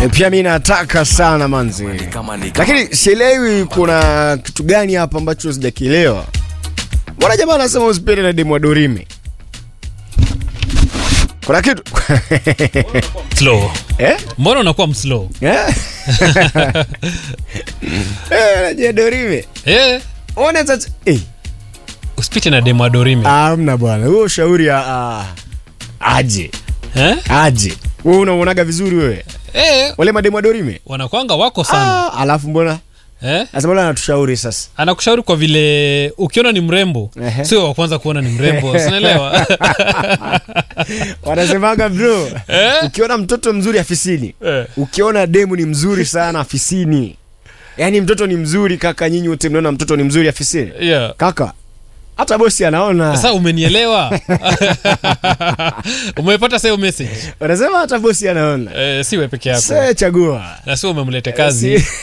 E, pia mi nataka sana manzi, lakini sielewi kuna kitu gani hapa ambacho sijakielewa. Mbona jamaa anasema usipende na demu wa Dorime? Kuna kitu slow eh? mbona unakuwa mslow Eh? Eh, unajua Dorime eh, ona sasa eh, usipite na demo adorime amna bwana, huo ushauri ah, ah, aje eh? aje. Wewe unaonaga vizuri wewe eh, wale mademu wa Dorime? wanakwanga wako sana Ah, alafu mbona eh? sasa mbona anatushauri sasa? anakushauri kwa vile ukiona ni mrembo Ehe. sio wa kwanza kuona ni mrembo sinaelewa wanasemaga bro Eh? ukiona mtoto mzuri afisini Eh. ukiona demu ni mzuri sana afisini yaani mtoto ni mzuri kaka nyinyi wote mnaona mtoto ni mzuri afisini yeah. kaka hata bosi anaona sasa umenielewa umepata sayo message wanasema hata bosi anaona eh, siwe peke yako se chagua na sio umemlete kazi Si-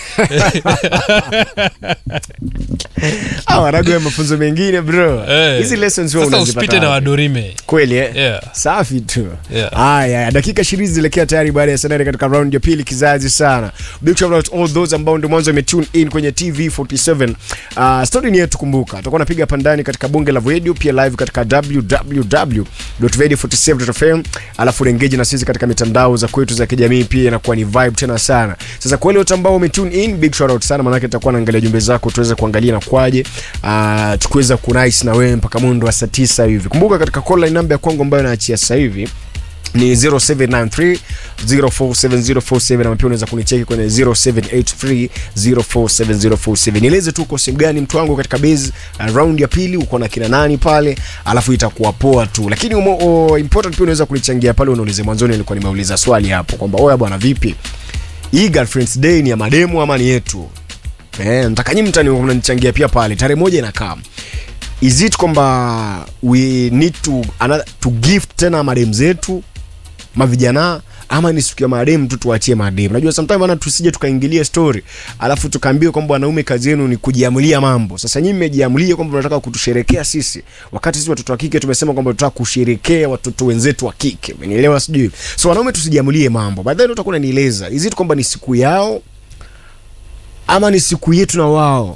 Ah, wanagoya mafunzo mengine bro Eh. hizi lessons wewe sasa unazipata usipite na wapi? wadorime kweli eh? Yeah. safi tu Yeah. haya dakika ishirini zilekea tayari baada ya sanari katika round ya pili kizazi sana big shout out all those ambao ndio mwanzo wametune in kwenye tv 47 uh, story ni yetu kumbuka tutakuwa napiga pandani katika bunge la radio pia live katika www.radio47.fm alafu engage na sisi katika mitandao za kwetu za kijamii pia inakuwa ni vibe tena sana sasa kwa wale wote ambao wametune in big shout out sana maanake tutakuwa naangalia jumbe zako tuweze kuangalia na kwaje uh, tukiweza kunais na wewe mpaka mundo wa saa 9 hivi kumbuka katika call line namba ya kwangu ambayo naachia sasa hivi ni 0793 047047 ama pia unaweza kunicheki kwenye 0783 047047 nieleze tu uko sehemu gani mtu wangu katika base uh, round ya pili uko na kina nani pale alafu itakuwa poa tu lakini umo, o, important pia unaweza kunichangia pale unaulize mwanzoni nilikuwa nimeuliza swali hapo kwamba oya bwana vipi hii girlfriends day ni ya mademu ama ni yetu eh, nataka nyinyi mtani mnanichangia pia pale tarehe moja inakaa is it kwamba we need to, another, to gift tena madem zetu mavijana ama ni siku ya madem tu tuachie madem najua sometime ana tusije tukaingilia story alafu tukaambiwa kwamba wanaume kazi yenu ni kujiamulia mambo sasa nyinyi mmejiamulia kwamba mnataka kutusherekea sisi wakati sisi watoto wa kike tumesema kwamba tunataka kusherekea watoto wenzetu wa kike umenielewa sijui so wanaume tusijiamulie mambo baadaye utakuwa unanieleza is it kwamba ni siku yao ama ni siku yetu na wao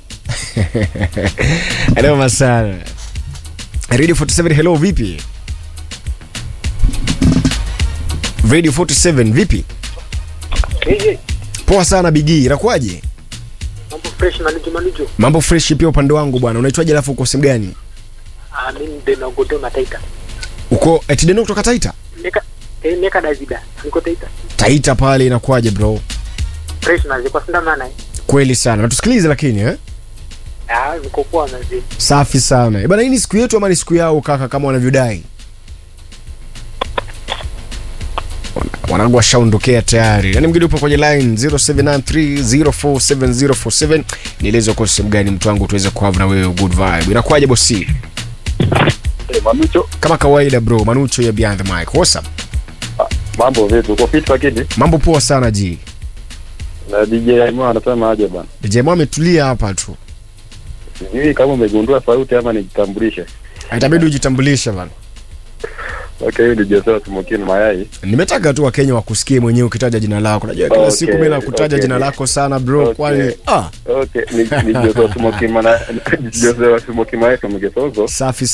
Noma sana. Radio 47 hello vipi? Radio 47 vipi? Eje, Poa sana Bigi, inakuwaje? mambo fresh malijo malijo. Mambo fresh pia upande wangu bwana. Unaitwaje alafu uko sehemu gani? Ah, mimi ndio nagodo mataita. Uko Etideno kutoka Taita? Neka eh neka Davida. Niko Taita. Taita pale inakuwaje bro? Fresh na ziko sinda maana. eh. Kweli sana. Natusikilize lakini eh? Ah, niko poa na zi. Safi sana. Eh, bana hii ni siku yetu ama ni siku yao kaka kama wanavyodai? Wana- Wanangu washaondokea tayari. Yaani mgeni upo kwenye line 0793047047. Nieleze uko sehemu gani mtu wangu tuweze kuhave na wewe good vibe. Inakuwaje bosi? Hey, Manucho, Kama kawaida bro, Manucho ya Beyond the Mic. What's up? mambo vipi? Uko fit lakini? Mambo poa sana ji. Na DJ Aimo anasema aje bana? DJ Mo ametulia hapa tu. Sijui kama umegundua sauti ama nijitambulishe. Itabidi ujitambulishe bana. Okay, ni Joseph Smokin Mayai. Nimetaka tu Wakenya wakusikie mwenyewe ukitaja jina lako. Najua kila Okay, siku mimi nakutaja okay. jina lako sana bro, Okay. kwani ah, Okay, ni, ni Joseph Smokin Mana Joseph Smokin Mayai from Gesozo. safi